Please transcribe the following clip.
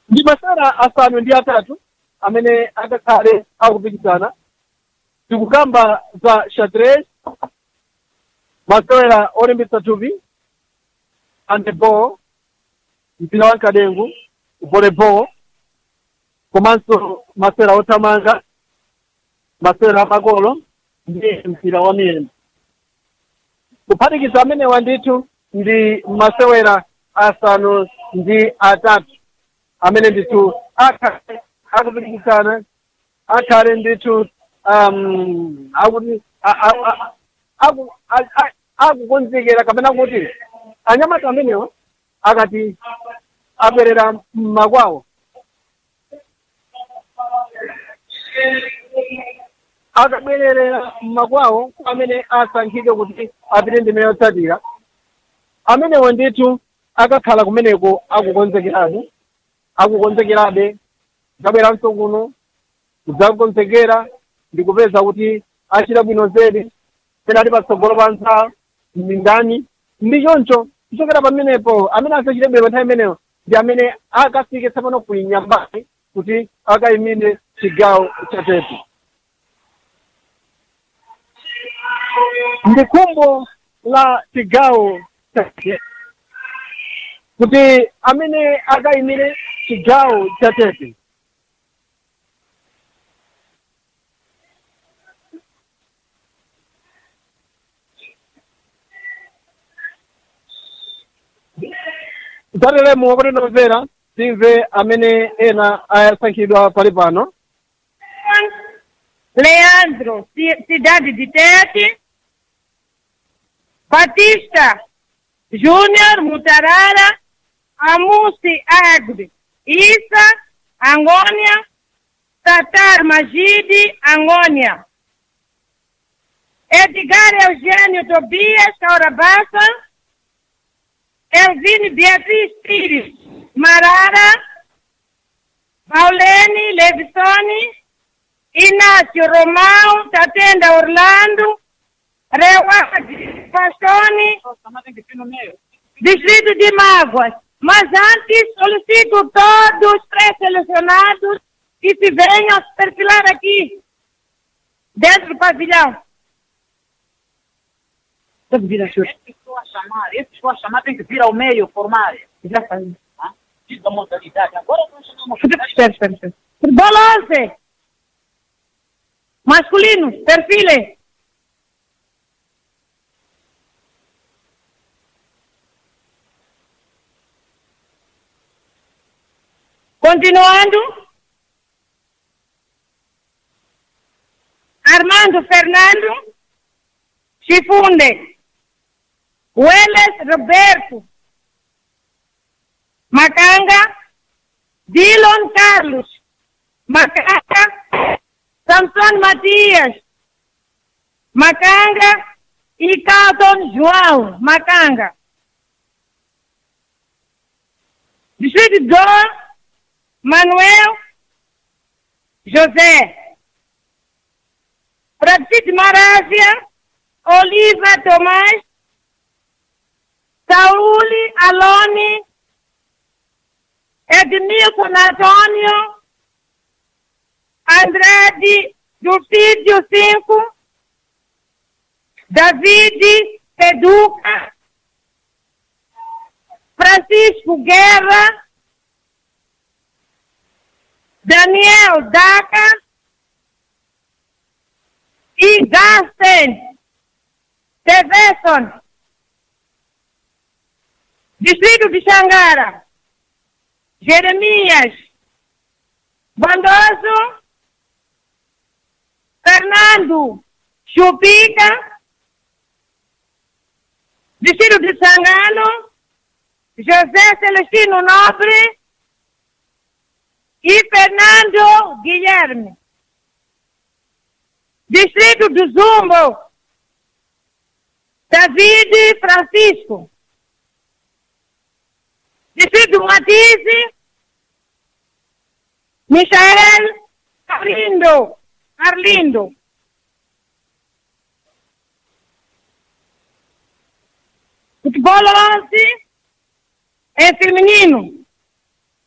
ndi masewera asanu ndi atatu amene akakhale akupikisana tikukamba za xadrez masewera olimbitsa thupi handeball mpira wa nkadengu volleyball komanso masewera othamanga masewera amagolo ndi mpira wa miyendo kuphatikiza amenewa ndithu ndi masewera asanu ndi atatu amene ndithu akhale akupikisana akhale ndithu um akuti a- a- a- aku- a- a- akukonzekera kapena kuti anyamata amenewa akati abwerera mmakwawo akabwerera mmakwawo amene asankhidwe kuti apite ndime yotsatira amenewo ndithu akakhala kumeneko akukonzekerabe akukonzekerabe zabweranso kuno kudzakonzekera ndikupeza kuti achita bwino zedi pena ali patsogolo pa nthawi mmindani ndi choncho kuchokera pamenepo amene asachite bwino nthawi imeneyo ndi amene akafike tsapano ku nyambani kuti akayimire chigawo cha tete ndi khumbo la chigawo cha tete kuti amene akayimire chigawo cha tete tateremo kuti nomvera timve amene ena asankhidwa pali pano Leandro, Ci- Cidade de Tete, Batista Júnior Mutarara, Amusi Agri, Isa, Angônia, Tatar Magide, Angônia. Edgar Eugênio Tobias, Caurabassa, Elvine Beatriz Pires, Marara, Paulene Levissoni, Inácio Romão, Tatenda Orlando, Reward Pastoni, Distrito de Mágoas. Mas antes solicito todos os pré-selecionados que se venham se perfilar aqui, dentro do pavilhão. Deve vir a senhora. Esse que a chamar, esse que a chamar tem que vir ao meio formar. Já faz. Tá? Diz a modalidade. Agora nós chamamos Espera, espera, espera. Bola 11. Masculino, perfile. Continuando. Armando Fernando Chifunde. Welles Roberto. Macanga. Dillon Carlos. Macanga. Samson Matias. Macanga. E Carlton João. Macanga. Distrito 2. Manuel José. Francisco Marásia. Oliva Tomás. Saúl Alone. Edmilson Antônio, Andrade Dufídio 5, David Peduca, Francisco Guerra, Daniel Daca e Gasten Teveson, Distrito de Xangara. Jeremias Bondoso, Fernando Chupica, Distrito de Sangano, José Celestino Nobre e Fernando Guilherme. Distrito do Zumbo, David Francisco. Distrito Matisse, Michael Arlindo, Arlindo. Futebol 11 é feminino.